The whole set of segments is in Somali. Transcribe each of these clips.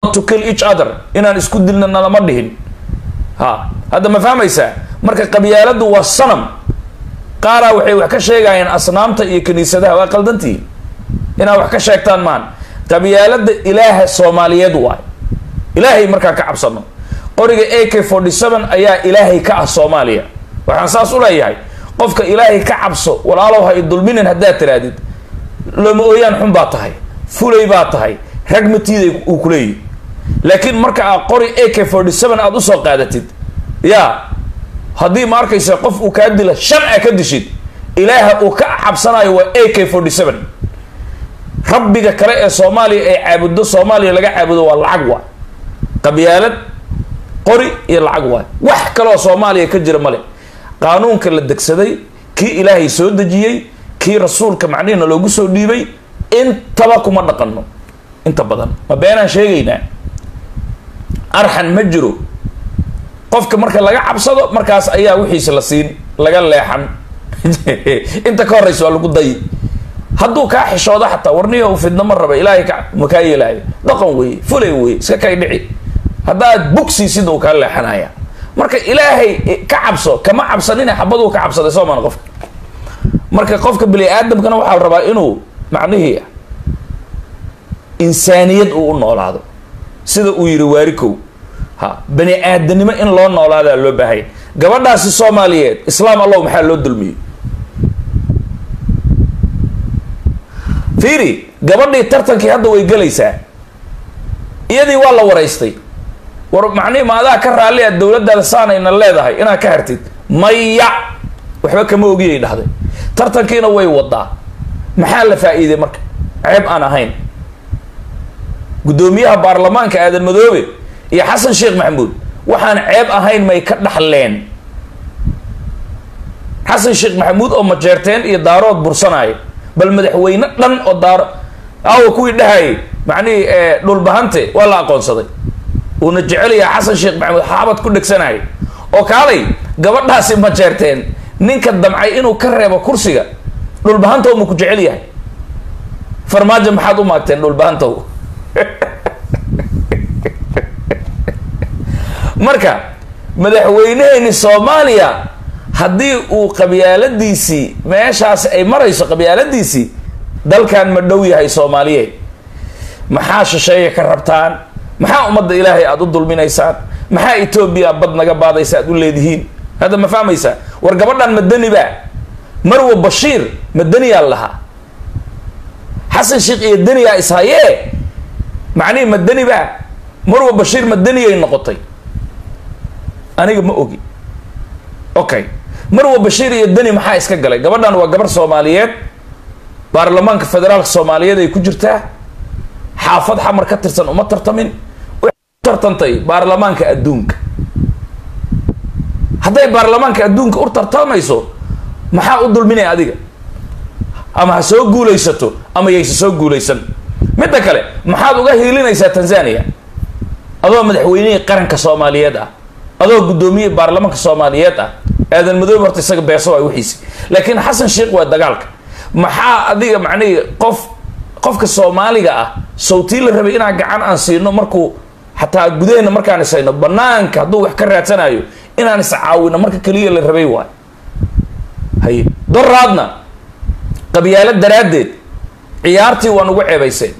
to kill each other inaan isku dilna nalama dhihin ha hadda ma fahmaysaa marka qabyaaladu waa sanam qaaraa waxay wax ka sheegayaan asnaamta iyo kiniisadaha waa qaldantii inaad wax ka sheegtaan maan qabyaalada ilaaha soomaaliyeed waay ilaahay markaa ka cabsano qoriga a k forty seven ayaa ilaahay ka ah soomaaliya waxaan saas u leeyahay qofka ilaahay ka cabso walaalow ha i dulminin haddaad tirahdid looma ooyaan xun baa tahay fulay baa tahay rag matiiday uu kuleeyahy laakiin marka aad qori a k forty seven aada usoo qaadatid ya haddii ma arkaysa qof uu kaa dila shan a ka dishid ilaaha uu ka cabsanayo waa a k forty seven rabbiga kale ee soomaaliya ay caabudo soomaaliya laga caabudo waa lacag waa qabyaalad qori iyo lacag waay wax kaleoo soomaaliya ka jira male qaanuunka la degsaday kii ilaahay soo dejiyey kii rasuulka macnihina loogu soo dhiibay intaba kuma dhaqano inta badan ma beenaan sheegaynaa arxan ma jiro qofka marka laga cabsado markaas ayaa wixiisa la siin laga leexan inta ka horeysa waa lagu dayi hadduu kaa xishoodo xataa warniyo fidna ma raba ilaahay ka makaa yeelaayo dhaqan weeye fulay weye iska kay dhici haddaad bugsiisid uu kaa leexanaya marka ilaahay ka cabso kama cabsanina xabaduu ka cabsaday soo maan qofka marka qofka bini aadamkana waxaa la rabaa inuu macnihii insaaniyad uu u noolaado sida uu yidhi waarikow ha bani aadanimo in loo noolaadaa loo baahaya gabadhaasi soomaaliyeed islaam allow maxaa loo dulmiyey fiiri gabadhii tartankii hadda way gelaysaa iyadii waa la waraystay war macnihi ma adaa ka raalli a dowladdaada saanayna leedahay inaad ka hartid maya waxba kama ogiyay dhahday tartankiina way wadaa maxaa la faa-iiday marka ceeb aan ahayn guddoomiyaha baarlamaanka aadan madoobe iyo xasan sheekh maxamuud waxaan ceeb ahayn may ka dhaxleen xasan sheekh maxamuud oo majeerteen iyo daarood bursanaayo bal madaxweyne dhan oo daaro aawa kuwii dhahayay macnihii dhulbahante waa la aqoonsaday uuna jecelayaa xasan sheekh maxamuud xaabad ku dhegsanaayo oo kaalay gabadhaasi majeerteen ninka damcay inuu ka reebo kursiga dhulbahantow ma ku jecel yahay farmaajo maxaad u maagteen dhulbahantow marka madaxweyneheeni soomaaliya haddii uu qabyaaladiisii meeshaasi ay marayso qabyaaladiisii dalkan ma dhow yahay soomaaliyeed maxaa shisheeya ka rabtaan maxaa ummadda ilaahay aada u dulminaysaan maxaa etoobiya bad naga baadaysa aad u leedihiin hadda ma fahmaysaa war gabadhan madani ba marwa bashiir madaniyaa lahaa xasan sheekh iyo daniyaa ishayee macnihi madani ba marwa bashiir madaniyay noqotay aniga ma ogi okay marwa bashiir iyo dani maxaa iska galay gabadhan waa gabar soomaaliyeed baarlamaanka federaalka soomaaliyeed ay ku jirtaa xaafad xamar ka tirsan uma tartamin tartantay baarlamaanka adduunka hadday baarlamaanka adduunka u tartamayso maxaa u dulminaya adiga ama ha soo guulaysato ama yayse soo guulaysan midda kale maxaad uga hiilinaysaa tanzania adoo madaxweynihii qaranka soomaaliyeed ah adoo guddoomiyihii baarlamaanka soomaaliyeed ah aadan madoobe horta isaga beeso waa wixiisi laakiin xasan sheekh waa dagaalka maxaa adiga macnihii qof qofka soomaaliga ah sawtii la rabay inaan gacan aan siino markuu xataa gudaheenna markaan isayno banaanka hadduu wax ka raadsanayo inaan iscaawino marka keliya la rabay waay haye doraadna qabyaalo daraaddeed ciyaartii waa nugu ceebayseen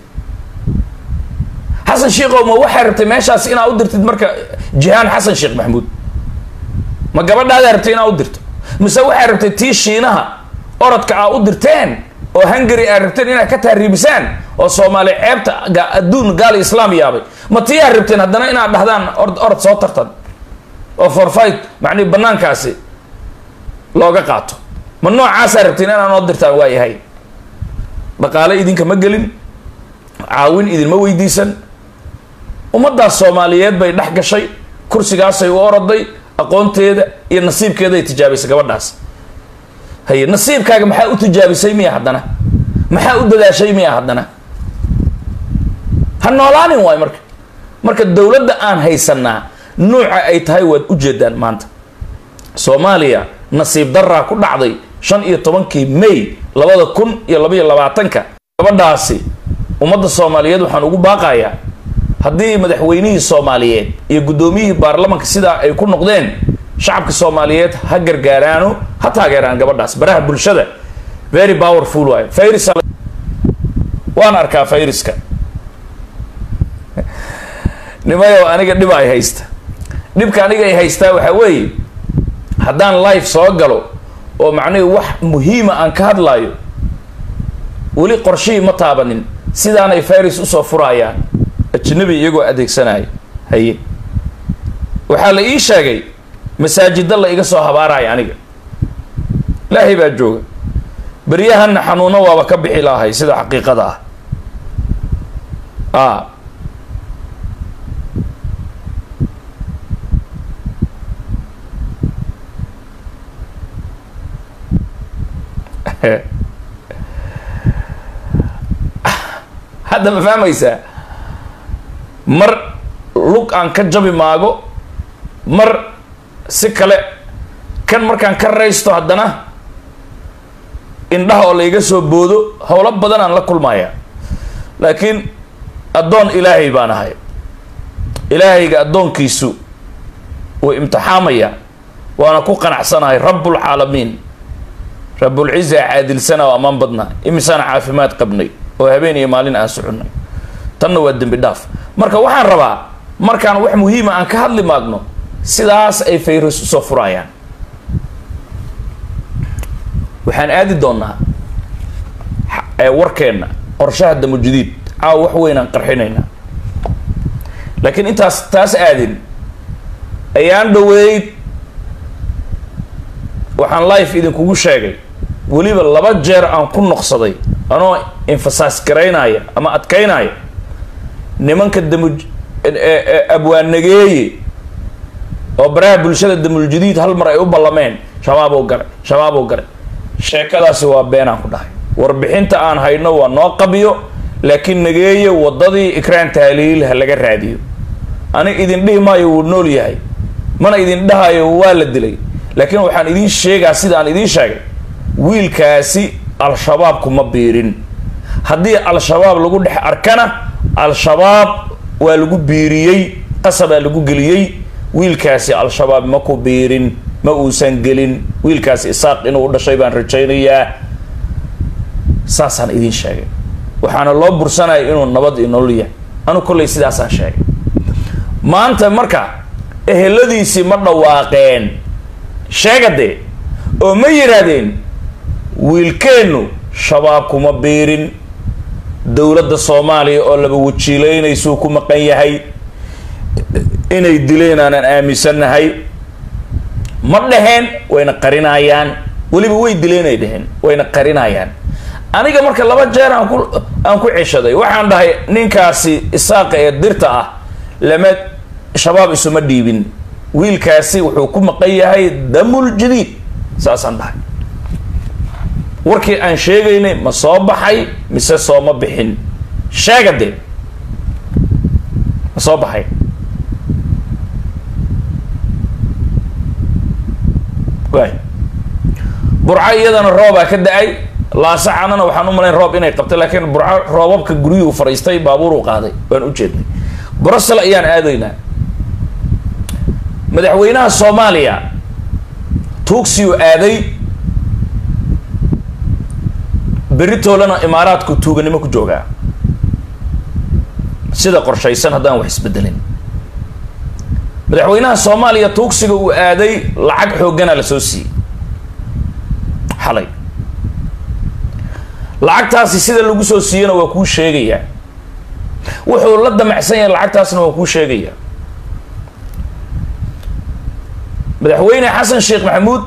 xasan sheekhow ma waxay rabtay meeshaas inaa u dirtid marka jihaan xasan sheekh maxamuud ma gabadhaadaa rabtay inaa u dirto mise waxay rabtay tii shiinaha orodka aa u dirteen oo hungary aa rabteen inaad ka taariibisaan oo soomaali ceebta adduun gaali islaam yaabay ma tii aa rabteen haddana inaad dhahdaan orod orod soo tartan oo forfight macnihi banaankaasi looga qaato ma noocaasaa rabteen inaa noo dirtaan waa yahay dhaqaale idinka ma gelin caawin idinma weydiisan ummaddaas soomaaliyeed bay dhex gashay kursigaasay u oroday aqoonteeda iyo nasiibkeeday tijaabaysay gabadhaas haye nasiibkaaga maxaa u tijaabisay miya haddana maxaa u dadaashay miya haddana ha noolaanin waay marka marka dowladda aan haysanaa nuuca ay tahay waad ujeedaan maanta soomaaliya nasiib daraa ku dhacday shan iyo tobankii may labada kun iyo labaiyo labaatanka gabadhaasi ummadda soomaaliyeed waxaan ugu baaqayaa haddii madaxweynihii soomaaliyeed iyo guddoomiyihii baarlamanka sidaa ay ku noqdeen shacabka soomaaliyeed ha gargaaraano ha taageeraan gabadhaas baraha bulshada very powerful waayo fayris waan arkaa fayriska nimayow aniga dhib ay haysta dhibka aniga ay haystaa waxaa weeye haddaan life soo galo oo macnihi wax muhiima aan ka hadlaayo weli qorshihii ma taabanin sidaanay fayris usoo furayaan ajnabi iyagoo adeegsanaya haye waxaa la ii sheegay masaajida la iga soo habaaraya aniga ilaahay baa jooga beryahanna xanuuno waaba ka bixi lahay sida xaqiiqada ah a hadda ma fahmaysaa mar lug aan ka jabi maago mar si kale kan markaan ka raysto haddana indhaha oo la iga soo boodo howlo badan aan la kulmaya laakiin addoon ilaahay baan ahay ilaahayga addoonkiisu wuu imtixaamaya waana ku qanacsanahay rabbulcaalamiin rabbulciza caadilsana oo ammaan badna imisaan caafimaad qabnay oo habeen iyo maalin aan soconnay tanna waa dembi dhaaf marka waxaan rabaa markaan wax muhiima aan ka hadli maagno sidaas ay fayrus usoo furayaan waxaan aadi doonaa warkeenna qorshaha damujadiid caawa wax weyn aan qarxinaynaa laakiin intaas taas aadin ayaan dhaweyd waxaan life idinkugu sheegay weliba laba jeer aan ku noqsaday anoo infasaas garaynaya ama adkaynaya nimanka damuj abwaanageeye oo baraha bulshada damuljadiid hal mar ay u ballameen shabaaboo gare shabaaboo gare sheekadaasi waa beenaan ku dhahay warbixinta aan hayno waa noo qabiyo laakiin nageeye waddadii ikraan taaliil ha laga raadiyo anig idin dhihi maayo wuu nool yahay mana idin dhahayo waa la dilay laakiin waxaan idiin sheegaa sidaan idiin sheegay wiilkaasi al-shabaab kuma biirin haddii al-shabaab lagu dhex arkana al-shabaab waa lagu biiriyey qasabaa lagu geliyey wiilkaasi al-shabaab ma ku biirin ma uusan gelin wiilkaasi isaaq inuu u dhashay baan rajaynayaa saasaan idiin sheegay waxaana loo bursanaya inuu nabad iyo nolol yahay anu kollay sidaasaan sheegay maanta marka eheladiisii ma dhawaaqeen sheegadee oo ma yidhaahdeen wiilkeennu shabaab kuma biirin dowladda soomaaliya oo laba wajiilaynaysuu ku maqan yahay inay dileen aanan aaminsannahay ma dhaheen wayna qarinayaan weliba way dileenay dheheen wayna qarinayaan aniga marka laba jeer aan ku aan ku ceshaday waxaan dhahay ninkaasi isaaqa ee dirta ah lama shabaab isuma dhiibin wiilkaasi wuxuu ku maqan yahay damul jadiid saasaan dhahay warkii aan sheegaynay ma soo baxay mise sooma bixin sheega dee ma soo baxay waay burco iyadana roobaa ka da-ay laasacanana waxaan u malayn roob inay qabtay laakiin burco roobabka guryuhu fariistay baabuuruu qaaday waan u jeednay brussel ayaan aadaynaa madaxweynaha soomaaliya tuugsiu aaday beritoolana imaaraadku tuuganimo ku joogaa sida qorshaysan haddaan wax isbedelin madaxweynaha soomaaliya tuugsiga uu aaday lacag xooggana la soo siiyey xalay lacagtaasi sida lagu soo siiyana waa kuu sheegayaa wuxuu la damacsan yahay lacagtaasna waa kuu sheegayaa madaxweyne xasan sheekh maxamuud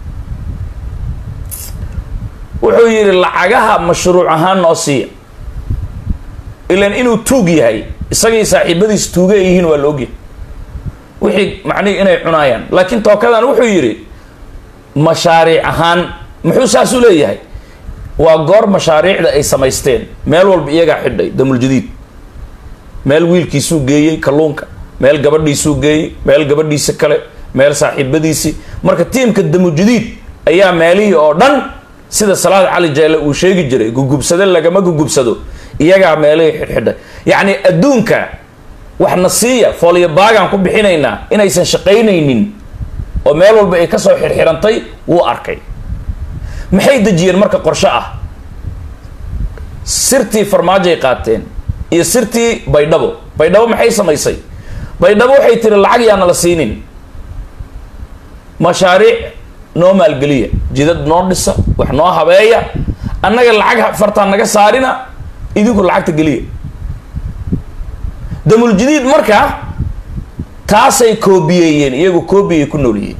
wuxuu yidhi lacagaha mashruuc ahaan noo siiya ilan inuu tuug yahay isagii saaxiibadiis tuuga ay yihiin waa la ogyahay wixii macnihi inay cunaayaan laakiin tookadan wuxuu yidhi mashaariic ahaan muxuu saas u leeyahay waa goor mashaariicda ay samaysteen meel walba iyagaa xidhay damuljadiid meel wiilkiisuu geeyey kalluunka meel gabadhiisuu geeyey meel gabadhiisi kale meel saaxiibadiisii marka tiimka damuljadiid ayaa meelihii oo dhan sida salaad cali jeele uu sheegi jiray gugubsado lagama gugubsado iyagaa meelihii xidhxidhay yacni adduunka waxna siiya foolyo baagaan ku bixinaynaa inaysan shaqaynaynin oo meel walba ay kasoo xirxirantay wuu arkay maxay dejiyeen marka qorshe ah sirtii farmaajoay qaateen iyo sirtii baydhabo baydhabo maxay samaysay baydhabo waxay tiri lacag yaana la siinin mashaariic noo maalgeliya jidad noo dhisa wax noo habeeya annaga lacag fartaan naga saarina idinku lacagta geliya damuljadiid markaa taasay koobiyeeyeen iyagu koobiyay ku noolyihiin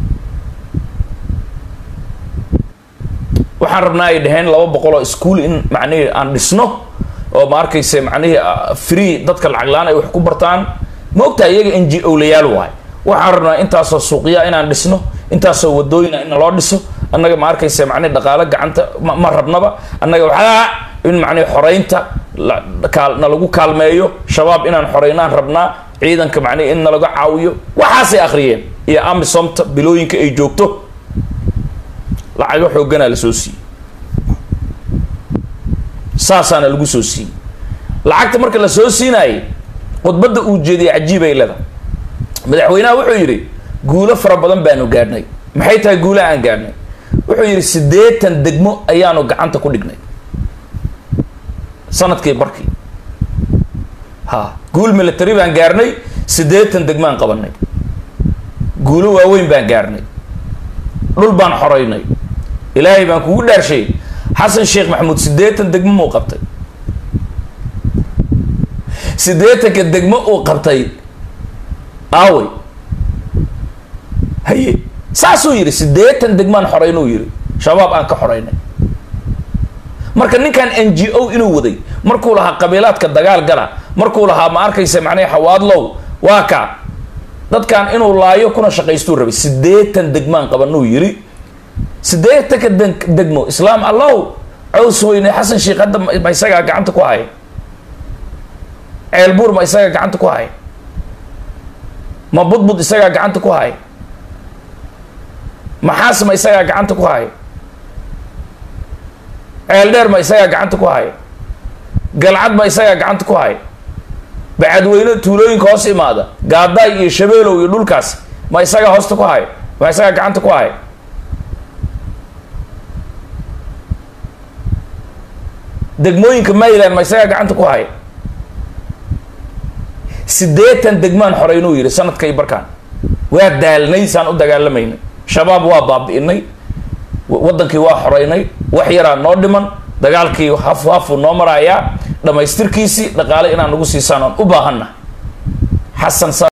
waxaan rabnaa ay dhaheen laba boqol oo ischool in macnihii aan dhisno oo ma arkayse macnihii free dadka lacag la-aan ay wax ku bartaan ma ogtahay iyaga n g o layaal waay waxaan rabnaa intaasoo suuqya inaan dhisno intaasoo wadooyina in loo dhiso annaga ma arkayse macnihi dhaqaalo gacanta ma rabnaba annaga waxaa in macnihi xoreynta na lagu kaalmeeyo shabaab inaan xoreynaan rabnaa ciidanka macnihi in nalaga caawiyo waxaasay akhriyeen iyo amisomta bilooyinka ay joogto lacago xooganaa la soo siiyey saasaana lagu soo siiyey lacagta marka la soo siinaayay khudbadda uu jeediyay cajiibay leda madaxweynaha wuxuu yidhi guulo fara badan baanu gaadhnay maxay tahay guulaha aan gaadhnay wuxuu yidhi siddeetan degmo ayaanu gacanta ku dhignay sanadkii barkii ha guul military baan gaarnay siddeetan degmaan qabanay guulo waaweyn baan gaarnay dhul baan xoreynay ilaahay baan kugu dhaarshay xasan sheekh maxamuud siddeetan degmo muu qabtay siddeetanka degmo uu qabtay aawey haye saasuu yidhi siddeetan degmaan xoreynuu yidhi shabaab aan ka xoreynay marka ninkan n g o inuu waday markuu lahaa qabiilaadka dagaal gala markuu lahaa ma arkaysa macnaha xawaadlow waa ka dadkan inuu laayo kuna shaqaystuu rabay siddeetan degmaan qabanuu yidhi siddeetanka degmo islaam allow caws weyne xasan sheekh hadda ma isagaa gacanta ku haya ceelbuur ma isagaa gacanta ku haya ma budbud isagaa gacanta ku haya maxaas ma isagaa gacanta ku haya ceel dheer ma isagaa gacanta ku haya galcad ma isagaa gacanta ku haya bacadweyne tuulooyinka hoos imaada gaadaay iyo shabeelow iyo dhulkaas ma isagaa hoosta ku haya ma isagaa gacanta ku haya degmooyinka mayland ma isagaa gacanta ku haya siddeetan degmaan xoreynuu yidhi sanadkay barkaan waa daalnay saan u dagaalamaynay shabaab waa baabi'inay waddankii waa xoreynay wax yaraa noo dhiman dagaalkii hafu hafu noo maraayaa dhammaystirkiisii dhaqaale inaan nagu siisaan oon u baahanna xasan